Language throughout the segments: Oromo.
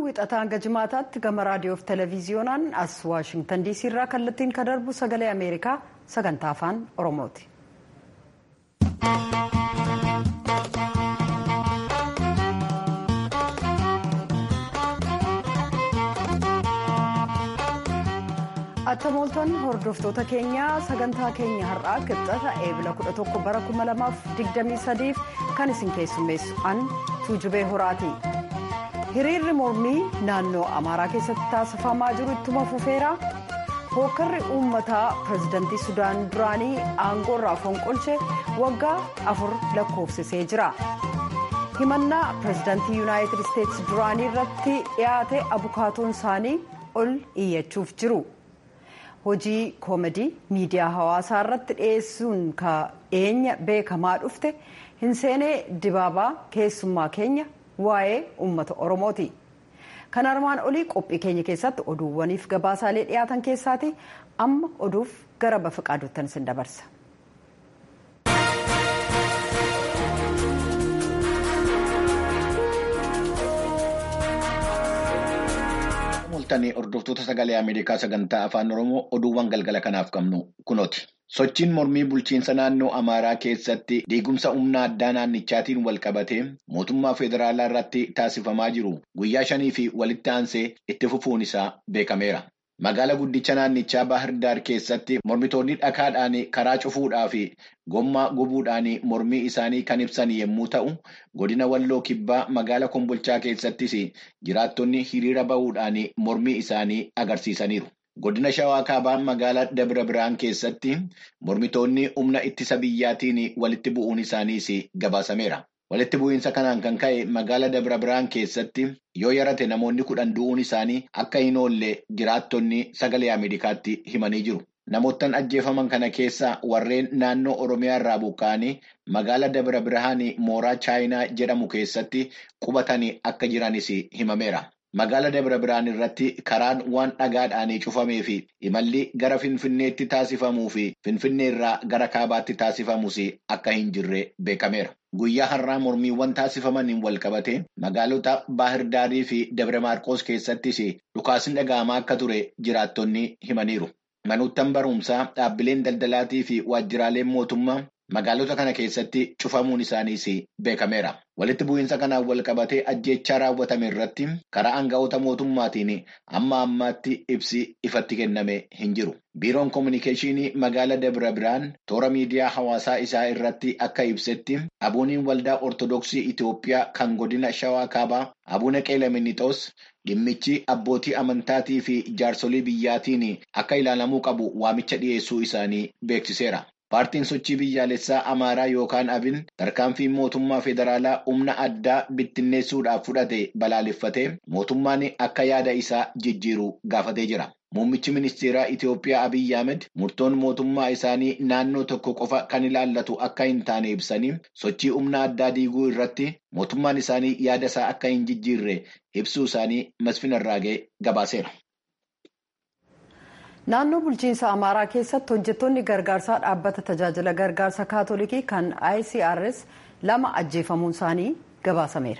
wixataa hanga jimaataatti gama raadiyoof televiziyoonaan as waashingtan diisii irraa kallattiin kan darbu sagalee ameerikaa sagantaa afaan oromooti. attamooltonni hordoftoota keenyaa sagantaa keenya har'aa qixxata eebila 11 bara 2023 kan isin keessummeessu an tuujubee horaati. hiriirri mormii naannoo amaaraa keessatti taasifamaa jiru ittuma fufeera hookkarri uummataa pirezidantii sudaan duraanii aangoo irraa fonqolche waggaa afur lakkoofsisee jira himannaa pirezidantii yuunaayitid isteetsi duraanii irratti dhiyaate abukaatoon isaanii ol iyyachuuf jiru hojii koomedii miidiyaa hawaasaa irratti dhiyeessuun dhiyeenya beekamaa dhufte hin seenee dibaabaa keessummaa keenya. waa'ee uummata oromooti kan armaan olii qophii keenya keessatti oduuwwaniif gabaasaalee dhiyaatan keessaati amma oduuf gara bafiqaaduuttan isin dabarsa. mul'atanii hordoftoota sagalee ameerikaa sagantaa afaan oromoo oduuwwan galgala kanaaf qabnu kunooti. sochiin mormii bulchiinsa naannoo amaaraa keessatti diigumsa humna addaa naannichaatiin wal qabatee mootummaa federaalaa irratti taasifamaa jiru guyyaa shanii fi walitti aansee itti fufuun isaa beekameera. Magaala guddicha naannichaa Baahirdaar keessatti mormitoonni dhakaadhaan karaa cufuudhaa fi gommaa gubuudhaan mormii isaanii kan ibsan yommuu ta'u, godina walloo kibbaa magaala kombolchaa keessattis jiraattonni hiriira bahuudhaan mormii isaanii agarsiisaniiru. Godina Shawaa Kaabaa magaalaa Dabra Biraan keessatti mormitoonni humna ittisa biyyaatiin walitti bu'uun isaaniis gabaasameera. Walitti bu'iinsa kanaan kan ka'e magaala Dabra Biraan keessatti yoo yarate namoonni kudhan du'uun isaanii akka hin oolle jiraattonni sagalee Ameerikaatti himanii jiru. Namoottan ajjeefaman kana keessaa warreen naannoo Oromiyaa irraa buqqa'anii magaala Dabra Birhaan mooraa Chaayinaa jedhamu keessatti qubatanii akka jiranis himameera. Magaala Dabra Birhaan irratti karaan waan dhagaadhaan cufamee fi imalli gara Finfinneetti taasifamuu fi Finfinnee irraa gara Kaabaatti taasifamus akka hin jirre beekameera. Guyyaa har'aa mormiiwwan taasifamaniin wal qabate magaalota Baahirdaarii fi Dabra Maarqoos keessattis dhukaasni dhaga'amaa akka ture jiraattonni himaniiru. Manoottan barumsaa dhaabbileen daldalaatii fi waajjiraaleen mootummaa magaalota kana keessatti cufamuun isaaniis beekameera. Walitti bu'iinsa kanaan wal qabatee ajjechaa raawwatame irratti karaa aanga'oota mootummaatiin amma ammaatti ibsi ifatti kenname hin jiru. Biiroon Kominikeeshinii magaala Dabra Biraan toora miidiyaa hawaasaa isaa irratti akka ibsetti abuuniin waldaa Ortodoksii Itoophiyaa kan godina Shawaa Kaabaa Abuuna Qeelaminiixoos dhimmichi abbootii amantaatii fi jaarsolii biyyaatiin akka ilaalamuu qabu waamicha dhiyeessuu isaanii beeksiseera. Paartiin sochii biyyaalessaa Amaaraa yookaan Abin tarkaanfii mootummaa federaalaa humna addaa bittinneessuudhaaf fudhate balaaleffatee mootummaan akka yaada isaa jijjiiru gaafatee jira. Muummichi ministeeraa Itoophiyaa Abiyyi Ahmed murtoon mootummaa isaanii naannoo tokko qofa kan ilaallatu akka hin taane ibsanii sochii humna addaa diiguu irratti mootummaan isaanii yaada isaa akka hin jijjiirre ibsuu isaanii Masfin Arraagee gabaaseera. naannoo bulchiinsa amaaraa keessatti hojjettoonni gargaarsaa dhaabbata tajaajila gargaarsa kaatolikii kan icrs lama ajjeefamuun isaanii gabaasameera.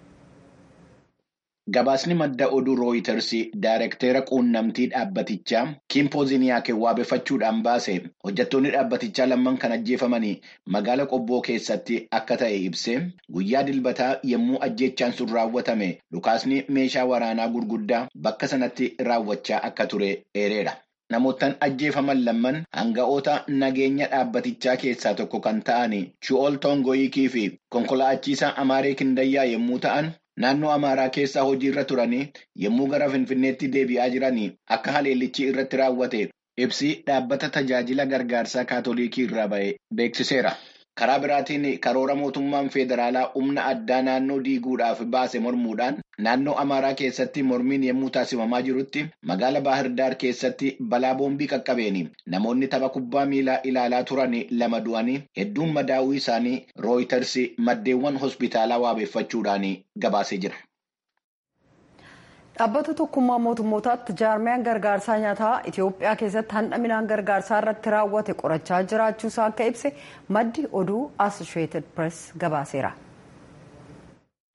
Gabaasni madda oduu rooyiters daayirektera quunnamtii dhaabbatichaa kiimpooziniyaake waabeeffachuudhaan baase hojjettoonni dhaabbatichaa lamman kan ajjeefamanii magaala qobboo keessatti akka ta'e ibse guyyaa dilbataa yommuu ajjechaan sun raawwatame dhukaasni meeshaa waraanaa gurguddaa bakka sanatti raawwachaa akka ture eereera. Namoottan ajjeefaman lamman hanga'oota nageenya dhaabbatichaa keessaa tokko kan ta'an Chu'ol Tongoyikii fi konkolaachisaa Amaaree Kindayyaa yommuu ta'an naannoo Amaaraa keessaa hojiirra turanii yommuu gara Finfinneetti deebi'aa jiranii akka haleellichi irratti raawwate ibsi dhaabbata tajaajila gargaarsaa kaatolikii irraa ba'e beeksiseera. Karaa biraatiin karoora mootummaan federaalaa humna addaa naannoo diiguudhaaf baase mormuudhaan naannoo Amaaraa keessatti mormiin yommuu taasifamaa jirutti magaala Baahirdaar keessatti balaa boombii qaqqabeen namoonni tapha kubbaa miilaa ilaalaa turan lama du'anii hedduun madaa'uu isaanii rooyiters maddeewwan hospitaalaa waabeeffachuudhaan gabaasee jira. Dhaabbata tokkummaa mootummootaatti jaarmiyaan gargaarsaa nyaataa Itoophiyaa keessatti handhaminaan gargaarsaa irratti raawwate qorachaa jiraachuusaa akka ibse maddi oduu Associated Press gabaaseera.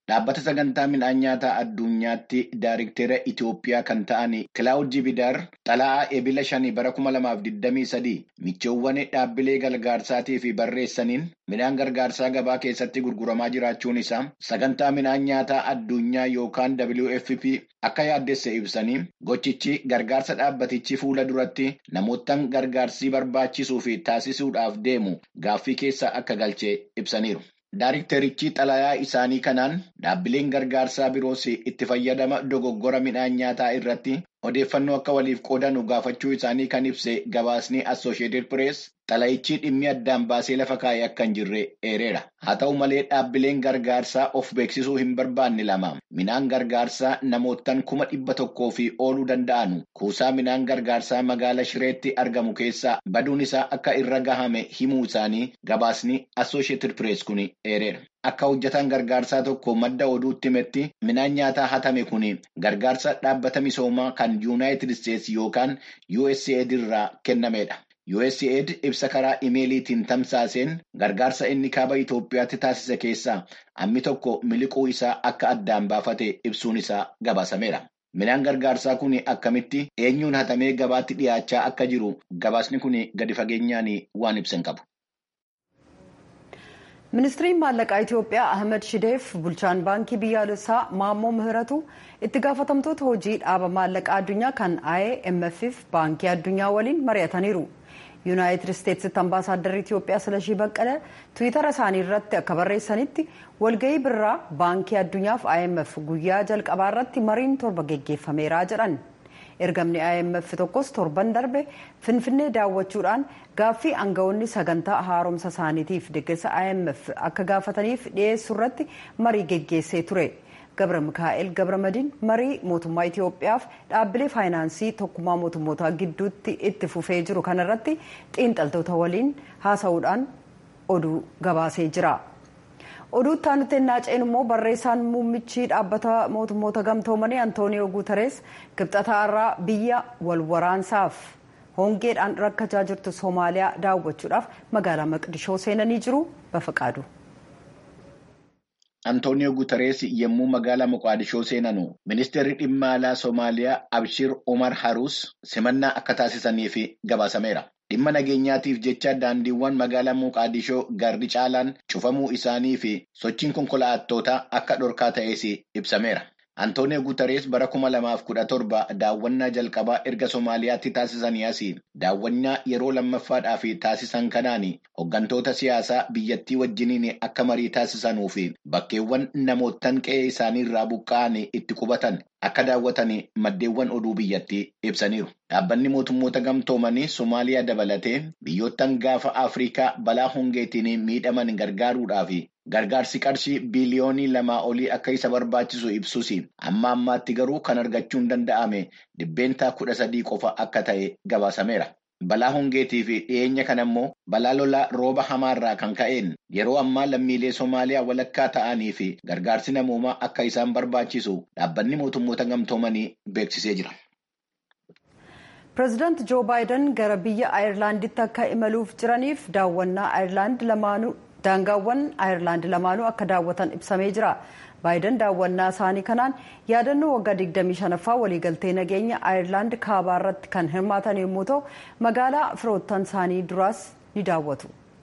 Dhaabbata sagantaa midhaan nyaataa addunyaatti daariktera Itoophiyaa kan ta'an Kilaawud Jibidaar xala'aa ebila shanii bara kuma lamaaf digdamii sadii michoowwan dhaabbilee gargaarsaatii fi barreessaniin midhaan gargaarsaa gabaa keessatti gurguramaa jiraachuun isaa sagantaa midhaan nyaataa addunyaa yookaan WFP akka yaaddesse ibsanii gochichi gargaarsa dhaabbatichi fuula duratti namootaan gargaarsi barbaachisuu fi taasisuudhaaf deemu gaaffii keessa akka galchee ibsaniiru. Daariktarichi xalayaa isaanii kanaan dhaabbileen gargaarsaa biroos itti fayyadama dogoggora midhaan nyaataa irratti odeeffannoo akka waliif qoodanu gaafachuu isaanii kan ibse gabaasni Associated Press xalayichi dhimmi addaan baasee lafa kaa'ee akka hin jirre eereera. Haa ta'u malee dhaabbileen gargaarsaa of beeksisuu hin barbaanne lama midhaan gargaarsaa namootaan kuma dhibba tokkoo fi ooluu danda'anu kuusaa midhaan gargaarsaa magaala Shireetti argamu keessaa baduun isaa akka irra gahame himuu isaanii gabaasni Associated Press kun eereera. Akka hojjetaan gargaarsaa tokko madda oduutti himetti midhaan nyaataa hatame kun gargaarsa dhaabbata misoomaa kan yuunaayitid isteetsi yookaan USAID irraa kennamedha. USAID ibsa karaa imeeliitiin tamsaaseen gargaarsa inni kaaba Itoophiyaatti taasise keessaa hammi tokko miliquu isaa akka addaan baafate ibsuun isaa gabaasameera. Midhaan gargaarsaa kun akkamitti eenyuun hatamee gabaatti dhiyaachaa akka jiru gabaasni kun gadi fageenyaan waan ibsan qabu. ministiriin maallaqaa itiyoophiyaa ahmed shideef bulchaan baankii biyyaalessaa maammoo ምህረቱ itti gaafatamtoota hojii dhaaba maallaqaa addunyaa kan imf baankii addunyaa waliin mari'ataniiru yuunaayitid isteetsitti ambaasaadarri itiyoophiyaa silashii baqqala tiwiitara isaanii irratti akka barreessanitti walgahii birraa baankii addunyaaf imf guyyaa jalqabaa irratti mariin torba geggeeffameera jedhan ergamni imf tokkos torban darbe finfinnee daawwachuudhaan gaaffii aangawoonni sagantaa haaromsa isaaniitiif deeggarsa imf akka gaafataniif dhiyeessuu irratti marii geggeessee ture gabra mikaa'el gabramadiin marii mootummaa itiyoophiyaaf dhaabbilee faayinaansii tokkummaa mootummootaa gidduutti itti fufee jiru kanarratti xiinxaltoota waliin haasa'uudhaan oduu gabaasee jira. oduu itti naaceen immoo barreessaan muummichi dhaabbata mootummoota gamtoomanii antooniyoo guutarees kibxataa irraa biyya wal waraansaaf hongeedhaan rakkachaa jirtu soomaaliyaa daawwachuudhaaf magaalaa maqdishoo seenanii jiru bafaqaadu. Antooniyoo Guutarees yommuu magaalaa Moqaadishoo seenanu ministeerri dhimma alaa Soomaaliyaa Abshir Omar Haruus simannaa akka taasisaniif gabaasameera. Dhimma nageenyaatiif jecha daandiiwwan magaalaa Moqaadishoo garri caalaan cufamuu isaanii fi sochiin konkolaattootaa akka dhorkaa ta'es ibsameera. Antooniyoo Guutarees bara kuma lamaaf kudha torba daawwannaa jalqabaa erga Soomaaliyaatti taasisanii asii daawwannaa yeroo lammaffaadhaaf taasisan kanaan hooggantoota siyaasaa biyyattii wajjiniin akka marii taasisanuu fi bakkeewwan namootaan qe'ee isaanii irraa buqqa'an itti qubatan akka daawwatan maddeewwan oduu biyyattii ibsaniiru. Dhaabbanni mootummoota gamtoomanii Soomaaliyaa dabalatee biyyoottan gaafa Afrikaa balaa hongeetiin miidhaman gargaaruudhaaf gargaarsi qarshii biiliyoonii lamaa olii akka isa barbaachisu ibsus amma ammaatti garuu kan argachuu hin danda'ame dhibbeentaa kudha sadii qofa akka ta'e gabaasameera. Balaa hongeetii fi dhiyeenya kana immoo balaa lolaa rooba hamaarraa kan ka'een yeroo ammaa lammiilee Soomaaliyaa walakkaa ta'anii fi gargaarsi namoomaa akka isaan barbaachisu dhaabbanni mootummoota gamtoomanii beeksisee jira. pireezidaanti joo baayiden gara biyya ayirlaanditti akka imaluuf jiraniif daawwannaa ayirlaand lamaanuu daangaawwan ayirlaand lamaanuu akka daawwatan ibsamee jira. baayiden daawwannaa isaanii kanaan yaadannoo waggaa 25ffaa waliigaltee nageenya ayirlaand kaabaa irratti kan hirmaatan yommuu ta'u magaalaa firoottan isaanii duraas ni daawwatu.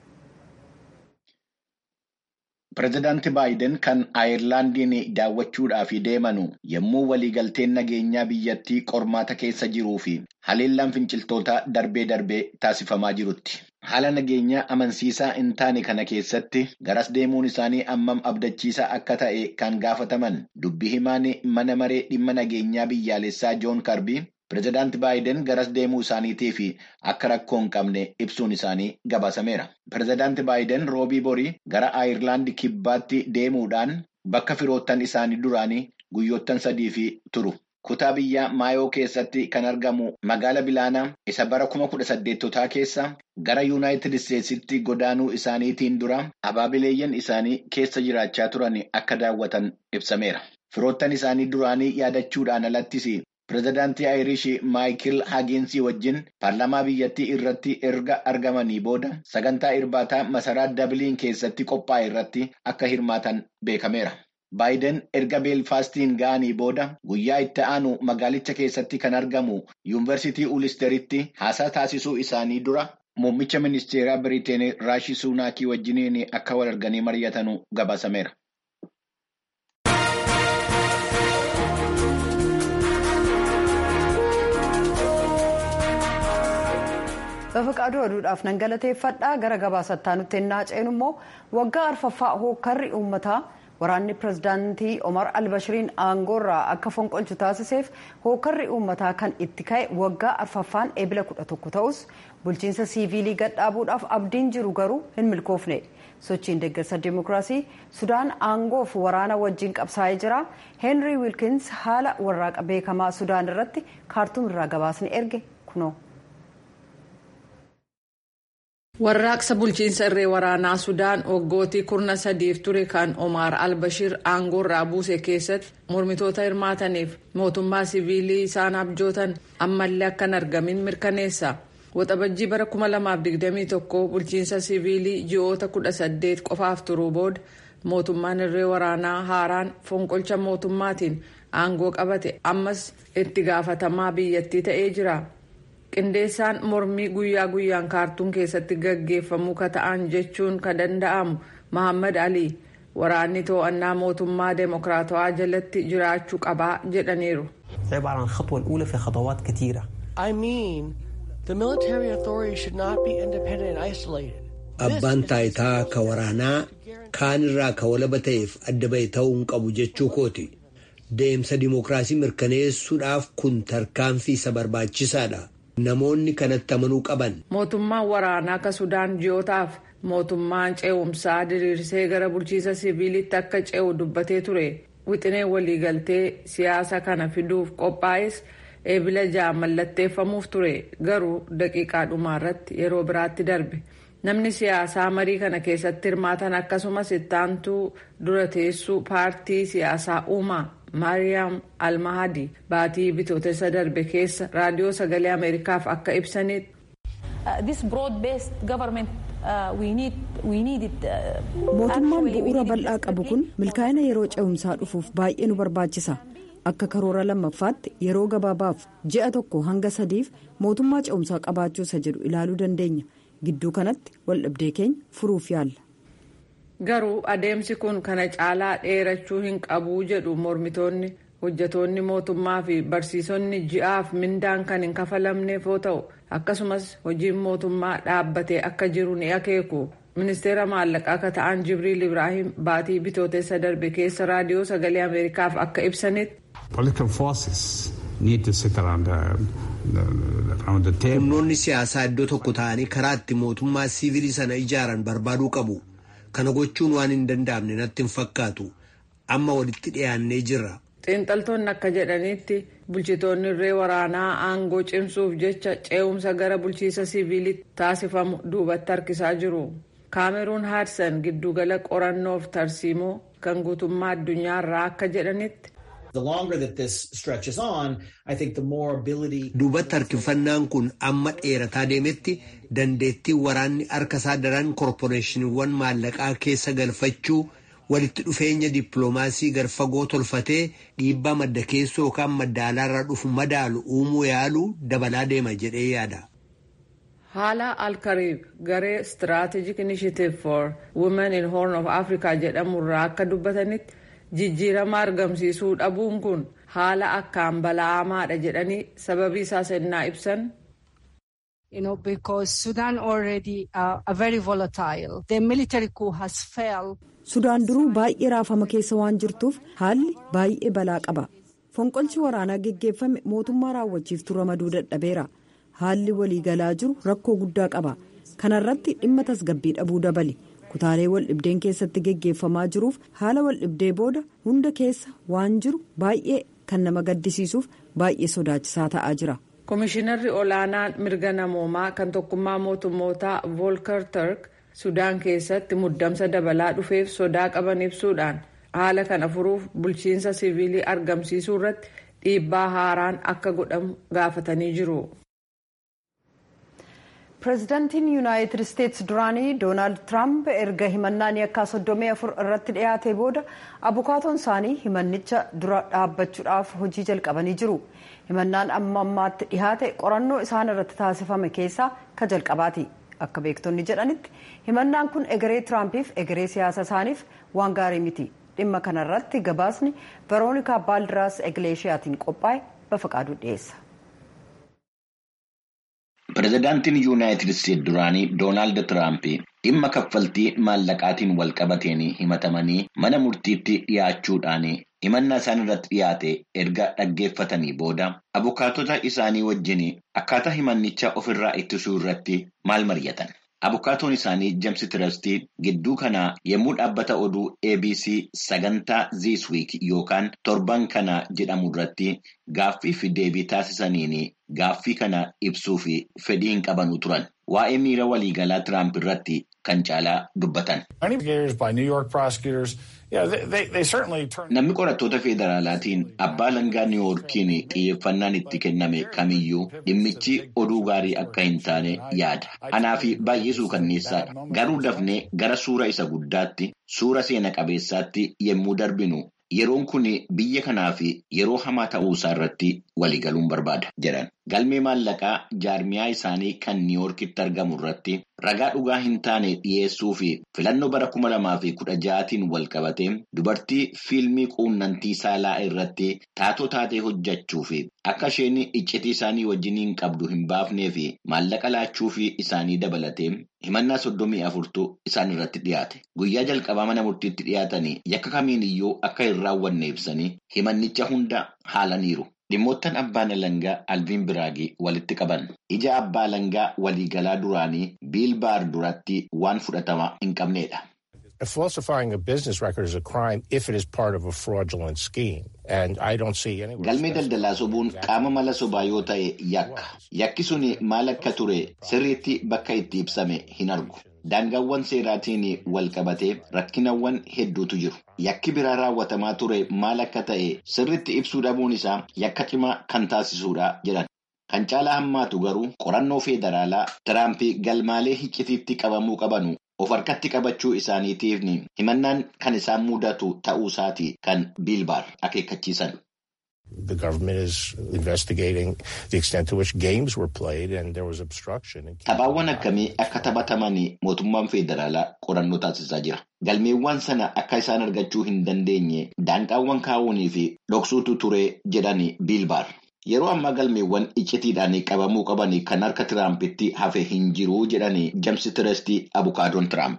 Pireezidaanti Baayiden kan Ayirlaandiin daawwachuudhaaf deemanu yommuu waliigalteen nageenyaa biyyattii qormaata keessa jiruu fi haleellaan finciltootaa darbee darbee taasifamaa jirutti. Haala nageenyaa amansiisaa hin taane kana keessatti garas deemuun isaanii ammam abdachiisaa akka ta'e kan gaafataman dubbii himaan mana maree dhimma nageenyaa biyyaalessaa Joon Karbii. Pireezidaanti Baayiden garas deemuu isaaniitii fi akka rakkoo hin qabne ibsuun isaanii gabaasameera. Pireezidaanti Baayiden roobii borii gara Ayirlaand kibbaatti deemuudhaan bakka firoottan isaanii duraanii guyyoottan sadii fi turu. Kutaa biyyaa Maayoo keessatti kan argamu magaala Bilaanaa isa bara kuma kudha saddeettotaa keessa gara Yuunaayitid Isteetsitti godaanuu isaaniitiin dura abaabileeyyan isaanii keessa jiraachaa turan akka daawwatan ibsameera. Firoottan isaanii duraanii yaadachuudhaan alattis Pireezidaantii Ayirish Maayikil Haaginsii wajjin paarlaamaa biyyattii irratti erga argamanii booda sagantaa irbaataa masaraa Dabiliin keessatti qophaa'e irratti akka hirmaatan beekameera. Baayiden erga beelfaastiin ga'anii booda guyyaa itti aanu magaalicha keessatti kan argamu yuunivarsiitii ulisteritti haasaa taasisuu isaanii dura muummicha ministeeraa biriteen raashii suunaakii wajjiniin akka wal arganii mari'atanu gabaasameera. Bafaqaaduu aduudhaaf nan galateeffadhaa gara gabaasattaa nutti ennaa ceenu immoo waggaa arfaffaa hookkarri uummataa waraanni pirezidaantii Omar Albashiriin aangoorraa akka fonqolchu taasiseef hookkarri uummataa kan itti ka'e waggaa arfaffaan eebila kudha tokko ta'us bulchiinsa siiviilii gadhaabuudhaaf abdiin jiru garuu hin milkoofne. sochiin deeggarsa dimookiraasii sudaan aangoof waraana wajjin qabsaa'ee jira heenrii wiilkins haala warraaqa beekamaa sudaan irratti kaartuum irraa gabaasni erge kunoo. warraaqsa bulchiinsa irree waraanaa sudaan waggootii kurna sadiif ture kan omaar albashir aangoorraa buuse keessatti mormitoota hirmaataniif mootummaa siviilii isaan abjootan ammallee akka hin argamin mirkaneessa. waxabajjii bara 2021 bulchiinsa siviilii ji'oota 18 qofaaf turuu booda mootummaan irree waraanaa haaraan fonqolcha mootummaatiin aangoo qabate ammas itti gaafatamaa biyyattii ta'ee jira qindeessaan mormii guyyaa guyyaan kaartuum keessatti gaggeeffamuu ka ta'an jechuun ka danda'amu mahammad alii waraanni to'annaa mootummaa deemokiraatawaa jalatti jiraachuu qabaa jedhaniiru. Abbaan taayitaa ka waraanaa kaan irraa ka walaba ta'eef adda ba'e ta'uu hin qabu jechuu kooti. Deemsa dimookiraasii mirkaneessuudhaaf kun tarkaanfii isa barbaachisaadha. Namoonni kanatti amanuu qaban. Mootummaan waraanaa ka Sudaan ji'ootaaf mootummaan ce'umsaa diriirsee gara bulchiisa siviilitti akka ce'u dubbatee ture. Wixinee waliigaltee siyaasa kana fiduuf qophaa'es. eebila ja'a mallatteeffamuuf ture garuu daqiiqaa dhumaarratti yeroo biraatti darbe namni siyaasaa marii kana keessatti hirmaatan akkasumas ittaantuu dura teessuu paartii siyaasaa uumaa maariyaam almahadi baatii bitootessa darbe keessa raadiyoo sagalee ameerikaaf akka ibsanitti. mootummaan bu'uura bal'aa qabu kun milkaa'ina yeroo ce'umsaa dhufuuf baay'ee nu barbaachisa. akka karoora lammaffaatti yeroo gabaabaaf ji'a tokko hanga sadiif mootummaa ce'umsaa qabaachuu isa jedhu ilaaluu dandeenya gidduu kanatti waldhabdee keenya furuuf yaalla. garuu adeemsi kun kana caalaa dheerachuu hin qabuu jedhu mormitoonni hojjetoonni mootummaa fi barsiisonni ji'aaf mindaan kan hin kafalamneef yoo ta'u akkasumas hojiin mootummaa dhaabbatee akka jiru ni akeeku. ministeera maallaqaa akka ta'an jibriil ibraahim baatii bitootessa darbe keessa raadiyoo sagalee ameerikaaf akka ibsanitti. humnoonni siyaasaa iddoo tokko ta'anii karaa itti mootummaa siivilii sana ijaaran barbaaduu qabu kana gochuun waan hin danda'amne natti hin fakkaatu amma walitti dhiyaannee jirra. xiinxaltoonni akka jedhanitti bulchitoonni irree waraanaa aangoo cimsuuf jecha ce'umsa gara bulchiisa siiviilitti taasifamu duubatti harkisaa jiru. kaameruun haadsan giddugala qorannoof tarsiimoo kan guutummaa addunyaarraa akka jedhanitti. duubatti harkifannaan kun amma dheerataa deemetti dandeettiin waraanni harka isaa daran koorporeeshiniiwwan maallaqaa keessa galfachuu walitti dhufeenya dippiloomaasii garfagoo tolfatee dhiibbaa madda keessoo yookaan madda alaarraa dhufu madaalu uumuu yaaluu dabalaa deema jedhee yaada. haala alkariib garee strategic initiative for women in horn of africa jedhamurraa akka dubbatanitti jijjiirama argamsiisuu dhabuun kun haala akkaan bala'amaadha jedhanii sababii isaa sennaa ibsan. You know, because Sudan already uh, are very volatile. The military coup has failed. Sudaan duruu baay'ee raafama keessa waan jirtuuf haalli baay'ee balaa qaba. Fonqolchi waraanaa geggeeffame mootummaa raawwachiiftuu ramaduu dadhabeera. haalli waliigalaa jiru rakkoo guddaa qaba kana irratti dhimma tasgabbii dhabuu dabale kutaalee waldhibdeen keessatti geggeeffamaa jiruuf haala waldhibdee booda hunda keessa waan jiru baay'ee kan nama gaddisiisuuf baay'ee sodaachisaa ta'aa jira. Komishinarri olaanaan mirga namoomaa kan tokkummaa mootummootaa Volker Turk Sudaan keessatti muddamsa dabalaa dhufeef sodaa qaban ibsuudhaan haala kana furuuf bulchiinsa siviilii argamsiisuu irratti dhiibbaa haaraan akka godhamu gaafatanii jiru. pireezidaantiin yuunaayitid isteetsi duraanii doonaald tiraamp erga himannaan yakkaa soddomii afur irratti dhiyaatee booda abukaatoon isaanii himannicha dura dhaabbachuudhaaf hojii jalqabanii jiru himannaan amma ammaatti dhihaate qorannoo isaan irratti taasifame keessaa ka jalqabaati akka beektonni jedhanitti himannaan kun egeree tiraampiif egeree siyaasa isaaniif waan gaarii miti dhimma kanarratti gabaasni veroonikaa baaldiraas egleeshiyaatiin qophaa'e bafaqaaduu dhiyeessa. Pireezidaantiin Yuunaayitid Isteetsi duraanii Doonaald Tiraamp dhimma kaffaltii maallaqaatiin wal qabateen himatamanii mana murtiitti dhiyaachuudhaan himannaa isaan irratti dhiyaate erga dhaggeeffatanii booda abukaatota isaanii wajjin akkaataa himannichaa ofirraa ittisuu irratti maal mari'atan. Abukaatoon isaanii James Tirastii gidduu kanaa yommuu dhaabbata oduu ABC sagantaa This Week yookaan torban kana jedhamu irratti gaaffii fi deebii taasisaniin gaaffii kana ibsuu fi fedhii hin qabanu turan. Waa'ee miira waliigalaa Tiraamp irratti kan caalaa dubbatan. Namni qorattoota federaalaatiin abbaa alangaa niiwuorkiin xiyyeeffannaan itti kenname kamiyyuu dhimmichi oduu gaarii akka hin taane yaada. Anaa fi baay'ee suukanneessaadha. Garuu dafnee gara suura isa guddaatti suura seena qabeessaatti yommuu darbinu yeroon kun biyya kanaaf yeroo hamaa ta'uusaa irratti waliigaluun barbaada jedhan. Galmee maallaqaa jaarmiyaa isaanii kan niiwuorkitti argamu irratti ragaa dhugaa hin taane dhiyeessuu fi filannoo bara kuma lamaa fi kudha ja'aatiin wal qabatee dubartii fiilmii quunnamtii saalaa irratti taatoo taatee hojjechuu fi akka isheen iccitii isaanii wajjin hin qabdu hin baafnee fi maallaqa laachuu fi isaanii dabalatee himannaa soddomii afurtu isaan irratti dhiyaate. Guyyaa jalqabaa mana murtiitti dhiyaatanii yakka kamiin iyyuu akka hin raawwanne ibsanii himannicha hunda haalaniiru. Dhimmoottan abbaan alangaa alviin biraagii walitti qaban ija abbaa alangaa waliigalaa duraanii biilbaar duratti waan fudhatama hin qabneedha. Falsifying a business record is a crime if it is part of a fraudulent scheme. And I don't see any... Galmee daldalaa sobuun qaama mala sobaa yoo ta'e yakka. Yakki sun maal akka ture sirriitti bakka itti ibsame hin argu. Daangaawwan seeraatiin wal qabatee rakkinawwan hedduutu jiru. Yakki biraa raawwatamaa ture maal akka ta'e sirriitti ibsuu dhabuun isaa yakka cimaa kan taasisuudha jedhan. Kan caalaa hammaatu garuu qorannoo federaalaa Tiraamp galmaalee hiccitiitti qabamuu qabanu of harkatti qabachuu isaaniitiif himannaan kan isaan mudatu ta'uusaati kan biilbaar akeekkachiisan. The government is investigating the extent to which games were played and there was obstruction. Taphaawwan akkamii akka taphataman mootummaan federaalaa qorannoo taasisaa jira. Galmeewwan sana akka isaan argachuu hin dandeenye daanqaawwan kaa'uunii fi dhoksuutu ture jedhani biilbaar. Yeroo ammaa galmeewwan iccitiidhaan qabamuu qaban kan harka Tiraampitti hafe hin jiru jedhani James Tirastii abukaadoon Tiraamp.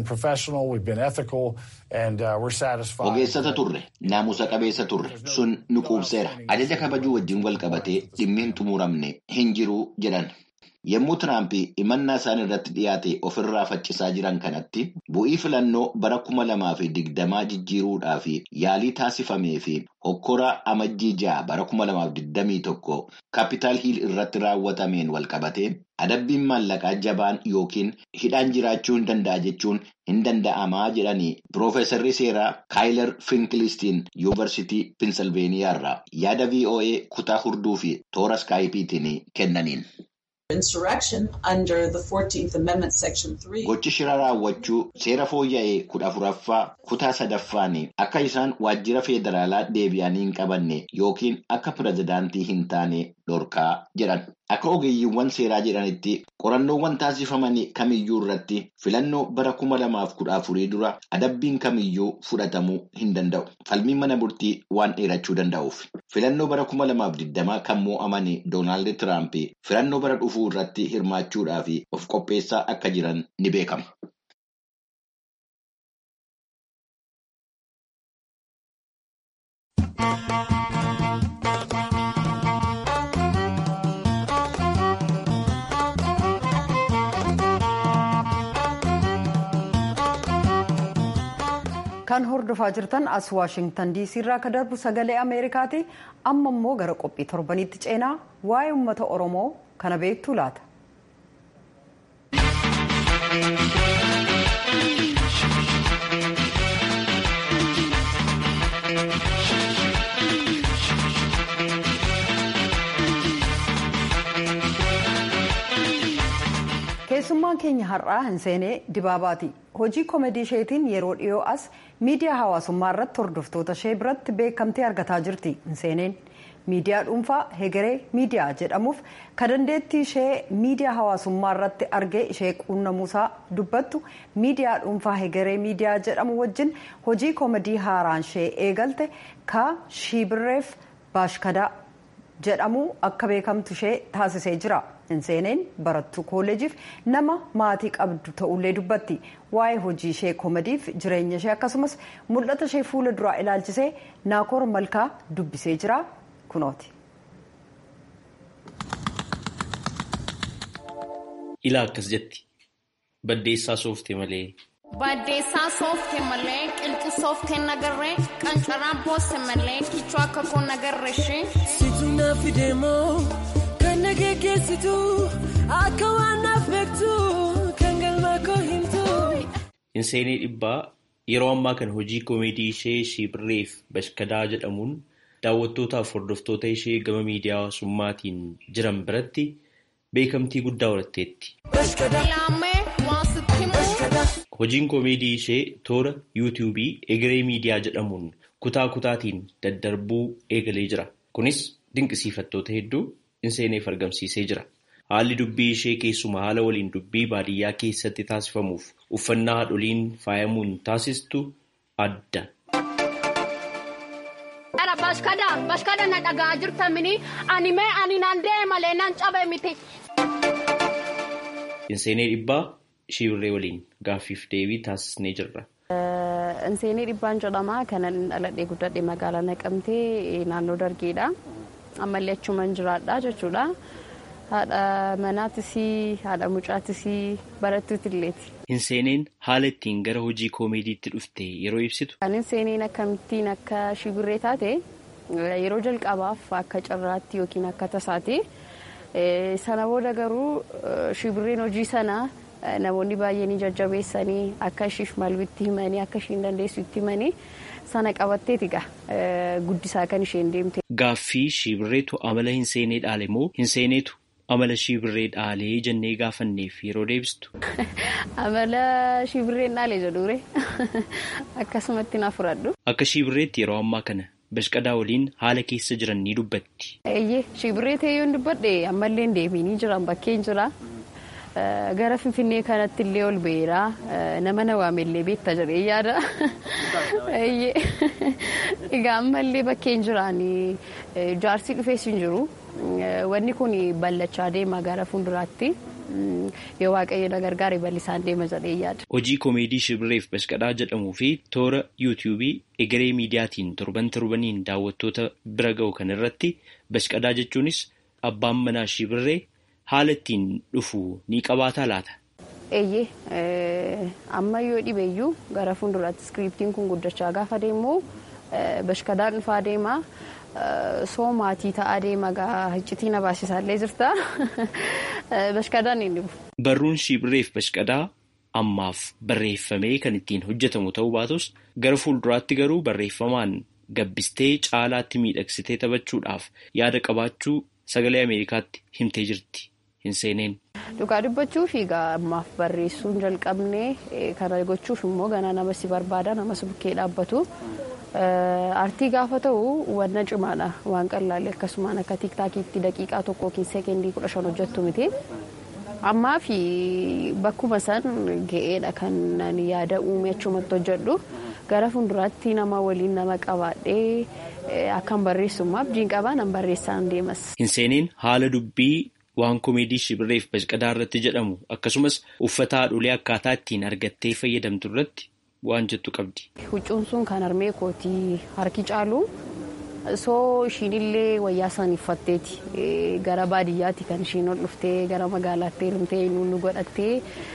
Ogeessata turre, naamusa qabeessa turre, sun nu quubseera. Ajaja kabajuu wajjin wal qabatee dhimmi hin xumuramne hin jiru jedhan. Yommuu Tiraamp himannaa isaan irratti dhiyaate ofirraa faccisaa jiran kanatti bu'ii filannoo bara kuma lamaa fi digdamaa jijjiiruudhaaf yaalii taasifamee fi hokkora amajjii ja'a bara kuma lamaaf digdamii tokko kaapitaal hiil irratti raawwatameen wal qabatee adabbiin maallaqaa jabaan yookiin hidhaan jiraachuu hin danda'a jechuun hin danda'amaa jedhanii piroofeesarri seeraa kaayilar finkilistiin yuunivarsiitii pinsilveeniyaa irraa yaada VOA kutaa hurduu fi toora skaayipiitiin kennaniin. Gochi shira raawwachuu seera fooyya'ee kudha afuraffaa kutaa sadaffaan akka isaan waajjira federaalaa deebi'anii hin qabanne yookiin akka pirezidaantii hin taane dhorkaa jedhan. Akka ogeeyyiiwwan seeraa jedhanitti qorannoowwan taasifaman kamiyyuu irratti filannoo bara kuma lamaaf kudha afurii dura adabbiin kamiyyuu fudhatamuu hin danda'u. Falmiin mana murtii waan dheerachuu danda'uuf. Filannoo bara kuma lamaaf digdamaa kan moo'aman Doonaald Tiraamp filannoo bara dhufuu irratti hirmaachuudhaaf of qopheessaa akka jiran ni beekama. kan hordofaa jirtan as waashingtan diisii irraa akka darbu sagalee ameerikaati amma immoo gara qophii torbanitti ceenaa waa'ee uummata oromoo kana beektuu laata. keessummaan keenya har'aa hin seenee dibaabaati hojii koomedii isheetiin yeroo dhiyoo as miidiyaa hawaasummaa irratti hordoftoota ishee biratti beekamtii argataa jirti hin seeneen miidiyaa dhuunfaa hegeree miidiyaa jedhamuuf ka dandeettii ishee miidiyaa hawaasummaa irratti argee ishee quunnamuusaa dubbattu miidiyaa dhuunfaa hegeree miidiyaa jedhamu wajjin hojii koomedii haaraan ishee eegalte ka shiibirreef baashkadaa jedhamu akka beekamtu ishee taasisee jira. Hinseeneen barattuu kooleejiif nama maatii qabdu ta'ullee dubbatti waa'ee hojii ishee koomediif jireenya ishee akkasumas mul'ata ishee fuula duraa ilaalchisee naakoor malkaa dubbisee jira kunooti. Ilaa akkas jetti baddeessaa soofte malee. Baddeessaa soofte malee qilxu soofte nagarree qancaraan boosse malee kichuu akka koo nagarree ishee. Situ na fideemoo. Kan nageessitu akka waan naaf beektu kan galma koo himtu. Hinseenee dhibbaa yeroo ammaa kana hojii koomedii ishee shiibirreef bashkadaa jedhamuun daawwattootaaf hordoftoota ishee gama miidiyaa hawaasummaatiin jiran biratti beekamtii guddaa horatteetti. Hojiin koomedii ishee toora yuutiyuubii egeree miidiyaa jedhamuun kutaa kutaatiin daddarbuu eegalee jira. Kunis dinqisiifattoota hedduu hinseeneef argamsiisee jira. Haalli dubbii ishee keessumaa haala waliin dubbii baadiyyaa keessatti taasifamuuf uffannaa haadholiin faayamuun taasistu adda. Bashkada na dhagaa jirtamini ani mee ani naan deemalee nan cabe miti. Hinseenee dhibbaa shiibirree waliin gaaffiif deebii taasisnee jirra. Hinseenee dhibbaan jedhama kanan dhaladhee guddadhe magaalaa naqamtee naannoo dargeedha. ammallee achumaan jiraadha jechuudha. Haadha manaatis haadha mucaatis barattuuti illeeti. Hinseeneen haala ittiin gara hojii koomeediitti dhufte yeroo ibsitu. Kan hinseeneen akkamittiin akka shibirree taate yeroo jalqabaaf akka carraatti yookiin akka tasaate sana booda garuu shibirreen hojii sana namoonni baay'een jajjabeessanii akka ishiif malbitti himanii akka ishiin dandeessu itti himanii sana qabatteeti guddisaa kan isheen deemte. Gaaffii shiibirreetu amala hinseenee dhaale moo hinseeneetu amala shiibirree dhaalee jennee gaafanneef yeroo deebistu. Amala shiibirreen dhaale jedhuure akkasumatti na fudhadhu. Akka shiibirreetti yeroo ammaa kana bashqadaa waliin haala keessa jiran ni dubbatti. Eeyyee shiibirree ta'ee yoon dubbadhe ammallee deebiinii jiran bakkeen jira. Gara Finfinnee kanatti illee ol ba'eera. Nama na waamellee beekta jedhee yaada. Egaa ammallee bakkeen jiraan jaarsii dhufees hin jiru. Wanni kun ballachaa deema gara fuulduraatti. Yoo waaqayyo na gargaare bal'isaan deema jedhee yaada. Hojii koomeedii shibirreef bashqadhaa jedhamuu fi toora yuutiyuubii egeree miidiyaatiin torban torbaniin daawwattoota bira ga'u kan irratti bashqadhaa jechuunis abbaan manaa shibirree haala ittiin dhufu ni qabaataa laata? Eeyyee amma yoo dhibeeyyuu gara fuulduraatti iskiriiptiin kun guddachaa gaafa deemu bashkadaan dhufaa deema. Soo maatii ta'aa deema gaa iccitii na baasisaallee jirta. Bashkadaan hin dhibu. Barruun shibirreef bashqadaa ammaaf barreeffamee kan ittiin hojjetamu ta'uu baatus gara fuulduraatti garuu barreeffamaan gabbistee caalaatti miidhagsitee taphachuudhaaf yaada qabaachuu sagalee Ameerikaatti himtee jirti. Hin seeneen. Dhugaa dubbachuuf egaa ammaaf barreessuu hin jalqabne kana gochuuf immoo ganaa nama si barbaada nama si bukkee dhaabbatu. Aartii gaafa ta'u wanna cimaadha waan qallaalee akkasumaan akka tiiktaakiitti daqiiqaa tokko yookiin seekendii kudha shan hojjettu miti. Ammaa fi bakkuma san ga'eedha kan yaada uume achumatti hojjedhu. Gara fuulduraatti nama waliin nama qabaadhee akkan barreessummaa abdiin qabaa nan barreessaan deemas. Hin seeneen haala dubbii waan komeedii shibirreef bashqadaa irratti jedhamu akkasumas uffata haadholee akkaataa ittiin argattee fayyadamtu irratti waan jettu qabdi. Huccuun sun kan harmee kootii harki caalu soo ishiinillee wayyaa san uffatteeti gara baadiyyaatti kan ishiin ol dhuftee gara magaalaatti hirmtee nu godhattee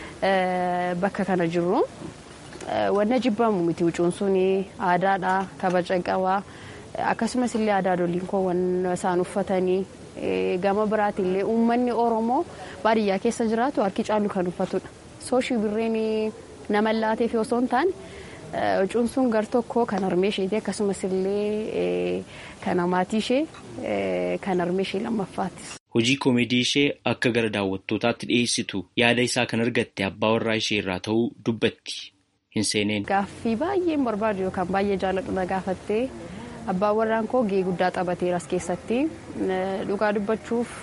bakka kana jirru. Wanna jibbamu miti huccuun sun aadaadha kabaja qabaa akkasumas illee aadaa doliin koo wanna isaan uffatanii gama biraatillee uummanni oromoo baadiyyaa keessa jiraatu harki caalu kan uffatudha. Soo shibirreen nama laateef osoo hin taane huccuun sun gar tokko kan harmee isheeti akkasumas illee kan maatii ishee kan harmee ishee lammaffaati. hojii koomeedii ishee akka gara daawwattootaatti dhiyeessitu yaada isaa kan argatte abbaa warraa ishee irraa ta'uu dubbatti hin seeneen. Gaaffii baay'een barbaadu yookaan baay'ee jaalladhu na gaafattee abbaan warraan koo gahee guddaa taphateera as keessatti dhugaa dubbachuuf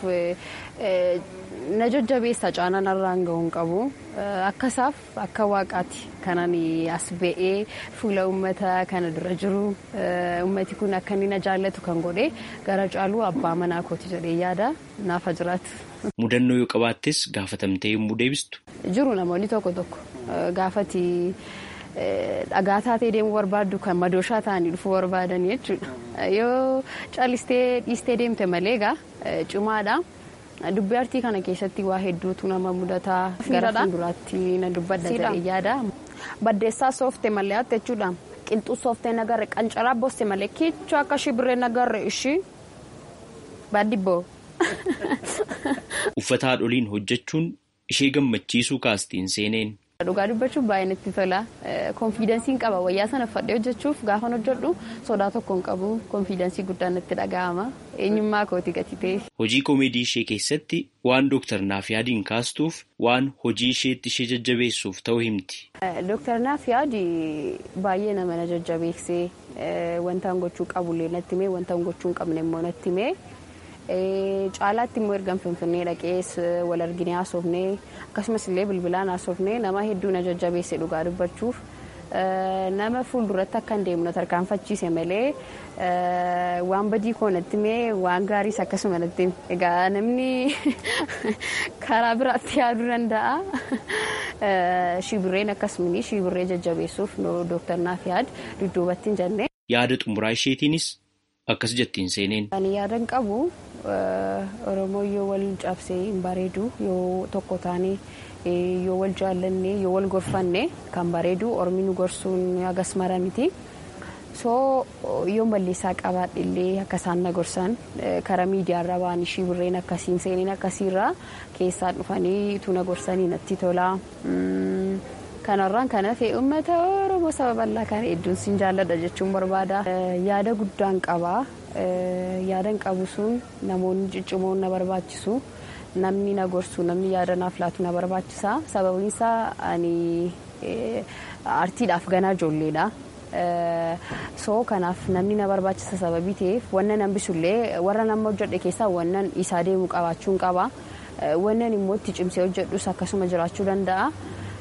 na jajjabeessa caanaan irraan gahuun qabu akkasaaf akka waaqaati kanan as ba'ee fuula uummata kana dura jiru uummati kun akka inni na jaallatu kan godhe gara caaluu abbaa manaa kooti jedhee yaada naafa jiraatu. Mudannoo yoo qabaattes gaafatamtee yommuu deebistu. Jiru namoonni tokko tokko gaafati dhagaa taatee deemuu barbaaddu kan madooshaa ta'anii dhufuu barbaadan jechuudha. Yoo callistee dhiistee deemte malee egaa cimaadha. Dubbii artii kana keessatti waa hedduutu nama mudataa gara fuulduraatti na dubbadda jedhee yaada. Baddeessaa soofte malee hatta jechuudha. Qilxuu sooftee nagarre qancaraa boosse malee kichuu akka shibirree nagarre ishii baaddibboo. Uffata haadholiin hojjechuun ishee gammachiisuu kaastiin seeneen. Dhugaa dubbachuuf baay'ee natti tola. Konfiidensiin qaba wayyaa sana uffadhee hojjechuuf gaafan hojjedhu sodaa tokko hin qabu. Konfiidensii guddaan natti dhaga'ama. Eenyummaa kooti gati ta'e. Hojii koomeedii ishee keessatti waan Dooktar Naafiyaadiin kaastuuf waan hojii isheetti ishee jajjabeessuuf ta'uu himti. Dooktar Naafiyaadi baay'ee nama na jajjabeessee wantaan gochuu qabullee natti himee wantaan gochuu hin qabne immoo natti himee. caalaatti immoo ergan finfinnee dhaqees wal arginee haasofnee akkasumas illee bilbilaan haasofnee nama hedduu na jajjabeesse dhugaa dubbachuuf nama fuulduratti akka hin deemnu tarkaanfachiise malee waan badii koo natti himee waan gaariis akkasuma natti hime egaa namni karaa biraatti yaaduu danda'a shibirreen akkasumni shibirree jajjabeessuuf dooktar Naafiyaad dudduubatti hin jenne. Yaada xumuraa isheetiinis akkas jettiin seeneen. Ani yaadan qabu Oromoo yoo wal cabsee hin bareedu yoo tokko taane yoo wal jaallanne yoo wal gorfanne kan bareedu Oromi nu gorsuun hagas mara miti. So yoo malleessaa qabaadhe illee akka isaan na gorsan karaa miidiyaarra waan ishii birreen akkasiin seeneen akkasiirraa keessaa dhufanii tu na gorsanii natti tola. Kanarraan kan hafe uummata Oromoo saba bal'aa kana hedduun siin jaalladha jechuun barbaada. Yaada guddaan qaba. Yaadan qabu sun namoonni ciccimoon na barbaachisu. Namni na gorsu namni yaada naaf laatu na barbaachisa. Sababiin isaa ani artiidhaaf ganaa ijoolleedha. So kanaaf namni na barbaachisa sababii ta'eef wanna nan bisullee warra nama hojjedhe keessaa wannan isaa deemu qabaachuun qaba. Wannan immoo itti cimsee hojjedhus akkasuma jiraachuu danda'a.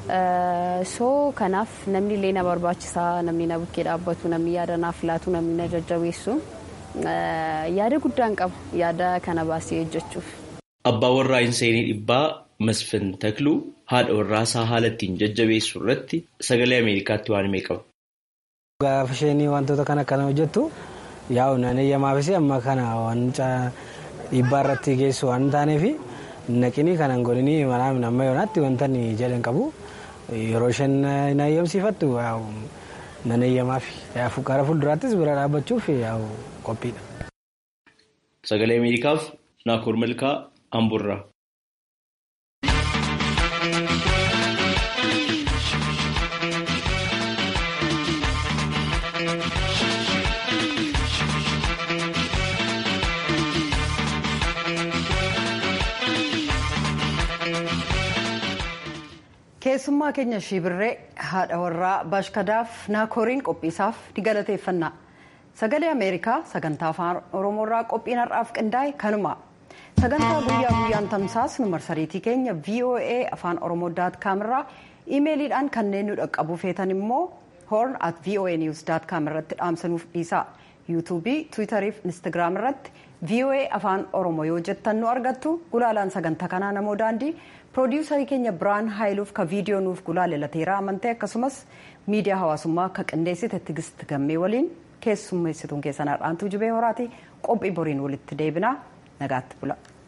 so kanaaf namni illee na barbaachisa namni na bukkee dhaabbatu namni yaada naaf laatu namni na jajjabeessu yaada guddaan qaba yaada kana baasee hojjechuuf. Abbaa warraa hin seenii dhibbaa Masfin Takluu haadha warraa isaa haala ittiin jajjabeessu irratti sagalee Ameerikaatti waan himee qaba. Gaafa isheen wantoota kana akkana hojjettu yaa'u nan eeyyamaafis amma kana waan dhiibbaa irratti geessu waan taaneef naqinii kanan godhinii manaa amma yoonaatti wanta jedhan qabu. yeroo isheen na eeyyamsiifattu nan eeyyamaaf gara fuulduraattis bira dhaabbachuuf qophiidha. Sagalee Ameerikaaf Naakoor Malkaa Amburraa. keessummaa keenya shibirree haadha warraa bashkadaaf naakooriin qophiisaaf ni galateeffanna sagalee ameerikaa sagantaa afaan oromoorraa qophiin har'aaf qindaa'e kanuma sagantaa guyyaa guyyaan tamsaasnu marsariitii keenya voa afaan oromoo daat kaamirraa iimeeliidhaan kanneen nu dhaqqabuu feetan immoo horn at voa news daat kaam irratti dhaamsanuuf dhiisa yuutuubii tiwitarii fi instagiraam irratti voa afaan oromoo yoo jettan nu argattu gulaalaan sagantaa kanaa namoo daandii piroodiwusarii keenya biraan haayiluuf ka viidiyoo nuuf gulaale lateeraa amantee akkasumas miidiyaa hawaasummaa akka qindeessite tigist gammee waliin keessummeessituun keessan har'aantuu jibee horaati qophii boriin walitti deebinaa nagaatti bula.